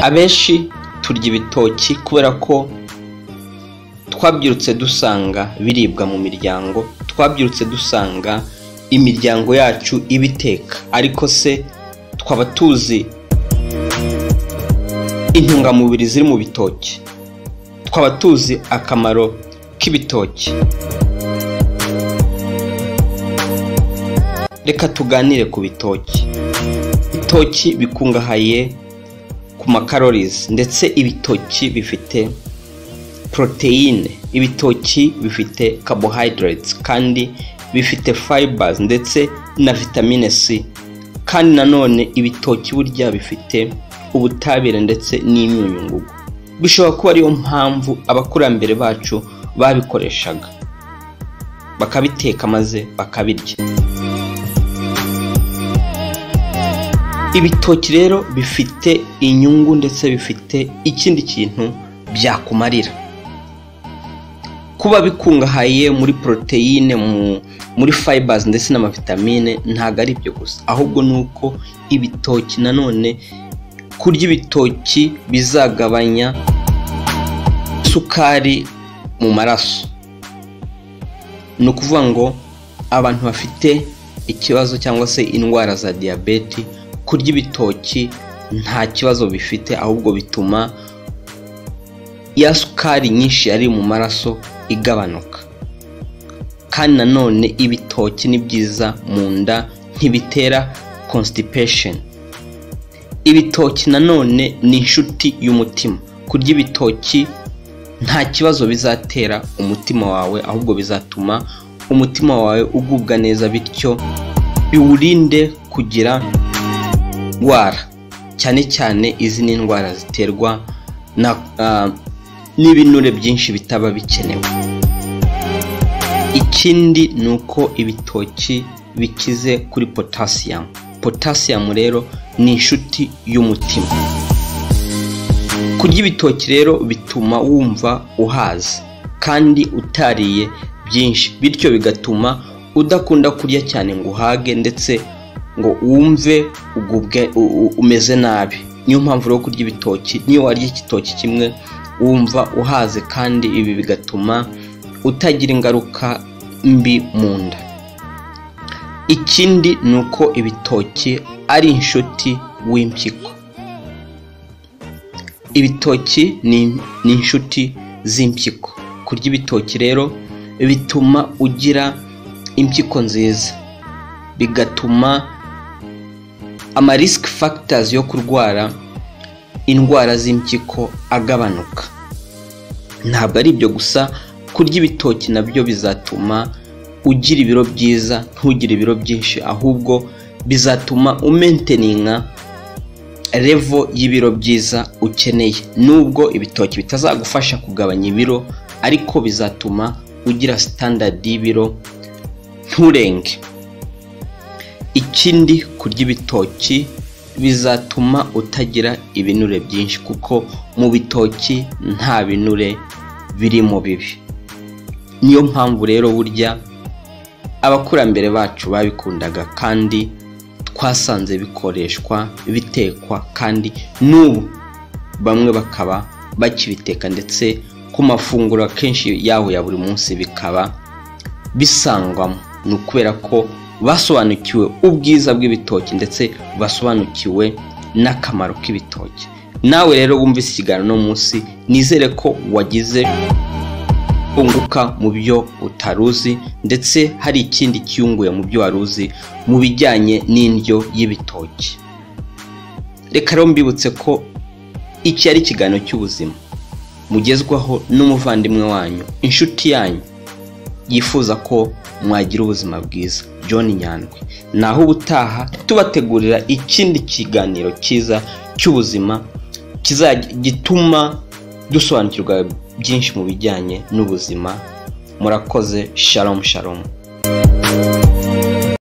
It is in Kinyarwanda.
abenshi turya ibitoki kubera ko twabyirutse dusanga biribwa mu miryango twabyirutse dusanga imiryango yacu ibiteka ariko se twaba tuzi intungamubiri ziri mu bitoki twaba tuzi akamaro k'ibitoki reka tuganire ku bitoki ibitoki bikungahaye ku makarorizi ndetse ibitoki bifite poroteyine ibitoki bifite carbohydrates kandi bifite fibers ndetse na vitamine c kandi nanone ibitoki burya bifite ubutabire ndetse n'imyunyungugu bishobora kuba ariyo mpamvu abakurambere bacu babikoreshaga bakabiteka maze bakabirya ibitoki rero bifite inyungu ndetse bifite ikindi kintu byakumarira kuba bikungahaye muri poroteyine muri fibers ndetse n'amavitamine ntabwo ari ibyo gusa ahubwo ni uko ibitoki nanone kurya ibitoki bizagabanya isukari mu maraso ni ukuvuga ngo abantu bafite ikibazo cyangwa se indwara za diyabeti kurya ibitoki nta kibazo bifite ahubwo bituma ya sukari nyinshi yari mu maraso igabanuka kandi nanone ibitoki ni byiza mu nda ntibitera constipation ibitoki nanone ni inshuti y'umutima kurya ibitoki nta kibazo bizatera umutima wawe ahubwo bizatuma umutima wawe ugubwa neza bityo biwurinde kugira indwara cyane cyane izi ni indwara ziterwa na n'ibinure byinshi bitaba bikenewe ikindi ni uko ibitoki bikize kuri potasiyumu potasiyumu rero ni inshuti y'umutima kurya ibitoki rero bituma wumva uhaze kandi utariye byinshi bityo bigatuma udakunda kurya cyane ngo uhage ndetse ngo wumve ugubwe umeze nabi niyo mpamvu rero kurya ibitoki niyo warya igitoki kimwe wumva uhaze kandi ibi bigatuma utagira ingaruka mbi mu nda ikindi ni uko ibitoki ari inshuti w'impyiko ibitoki ni inshuti z'impyiko kurya ibitoki rero bituma ugira impyiko nziza bigatuma ama risk factors yo kurwara indwara z'impyiko agabanuka ntabwo ari ibyo gusa kurya ibitoki nabyo bizatuma ugira ibiro byiza ntugire ibiro byinshi ahubwo bizatuma umenteninga revo y'ibiro byiza ukeneye nubwo ibitoki bitazagufasha kugabanya ibiro ariko bizatuma ugira standard y'ibiro nturenge ikindi kurya ibitoki bizatuma utagira ibinure byinshi kuko mu bitoki nta binure biri mu bibi niyo mpamvu rero burya abakurambere bacu babikundaga kandi twasanze bikoreshwa bitekwa kandi n'ubu bamwe bakaba bakibiteka ndetse ku mafunguro akenshi yaho ya buri munsi bikaba bisangwamo ni ukubera ko basobanukiwe ubwiza bw'ibitoki ndetse basobanukiwe n'akamaro k'ibitoki nawe rero wumvise ikiganiro uno munsi nizere ko wagize unguka mu byo utari uzi ndetse hari ikindi kiyunguye mu byo wari uzi mu bijyanye n'indyo y'ibitoki reka rero mbibutse ko iki ari ikiganiro cy'ubuzima mugezwaho n'umuvandimwe wanyu inshuti yanyu yifuza ko mwagira ubuzima bwiza john nyandwi naho ubutaha tubategurira ikindi kiganiro cyiza cy'ubuzima gituma dusobanukirwa byinshi mu bijyanye n'ubuzima murakoze shalom shalom